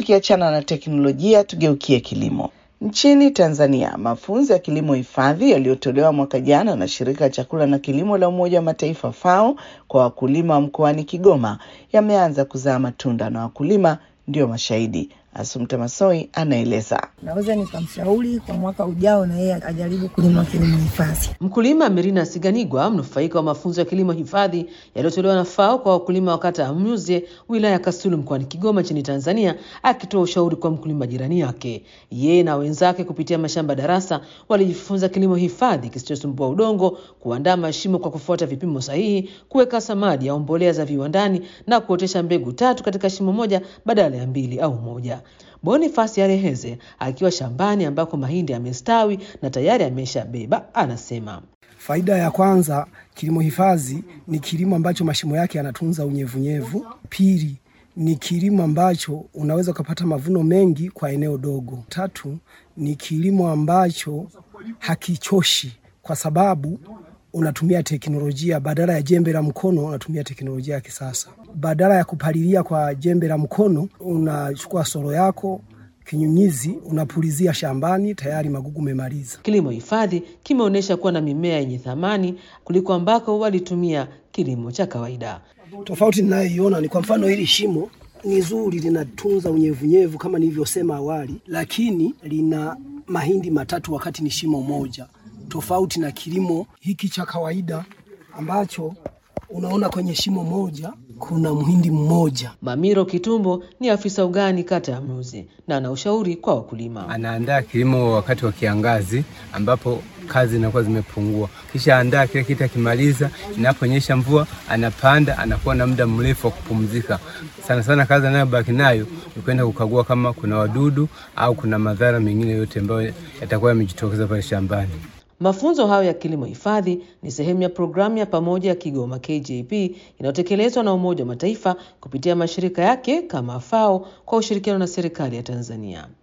tukiachana na teknolojia, tugeukie kilimo. Nchini Tanzania, mafunzo ya kilimo hifadhi yaliyotolewa mwaka jana na shirika la chakula na kilimo la Umoja wa Mataifa FAO kwa wakulima wa mkoani Kigoma yameanza kuzaa matunda na wakulima ndio mashahidi. Asumta Masoi anaeleza. Naweza nikamshauri kwa mwaka ujao na yeye ajaribu kulima kilimo hifadhi. Mkulima Merina Siganigwa, mnufaika wa mafunzo ya kilimo hifadhi yaliyotolewa na FAO kwa wakulima wa kata ya Mnyuze, wilaya ya Kasulu, mkoani Kigoma nchini Tanzania, akitoa ushauri kwa mkulima jirani yake. Yeye na wenzake kupitia mashamba darasa walijifunza kilimo hifadhi kisichosumbua udongo, kuandaa mashimo kwa kufuata vipimo sahihi, kuweka samadi au mbolea za viwandani na kuotesha mbegu tatu katika shimo moja badala ya mbili au moja. Bonifasi Areheze akiwa shambani ambako mahindi yamestawi na tayari ameshabeba, anasema faida ya kwanza, kilimo hifadhi ni kilimo ambacho mashimo yake yanatunza unyevunyevu. Pili ni kilimo ambacho unaweza ukapata mavuno mengi kwa eneo dogo. Tatu ni kilimo ambacho hakichoshi kwa sababu unatumia teknolojia badala ya jembe la mkono, unatumia teknolojia ya kisasa. Badala ya kupalilia kwa jembe la mkono, unachukua soro yako kinyunyizi, unapulizia shambani, tayari magugu memaliza. Kilimo hifadhi kimeonyesha kuwa na mimea yenye thamani kuliko ambako walitumia kilimo cha kawaida. Tofauti ninayoiona ni kwa mfano, hili shimo ni zuri, linatunza unyevunyevu kama nilivyosema awali, lakini lina mahindi matatu wakati ni shimo moja tofauti na kilimo hiki cha kawaida ambacho unaona kwenye shimo moja kuna mhindi mmoja. Mamiro Kitumbo ni afisa ugani kata ya Mruzi na ana ushauri kwa wakulima. Anaandaa kilimo wakati wa kiangazi ambapo kazi zinakuwa zimepungua, kisha andaa kile kitu, akimaliza inaponyesha mvua anapanda, anakuwa na muda mrefu wa kupumzika. Sana sana kazi anayobaki nayo ni kwenda kukagua kama kuna wadudu au kuna madhara mengine yote ambayo yatakuwa yamejitokeza pale shambani. Mafunzo hayo ya kilimo hifadhi ni sehemu ya programu ya pamoja ya Kigoma KJP inayotekelezwa na Umoja wa Mataifa kupitia mashirika yake kama FAO kwa ushirikiano na serikali ya Tanzania.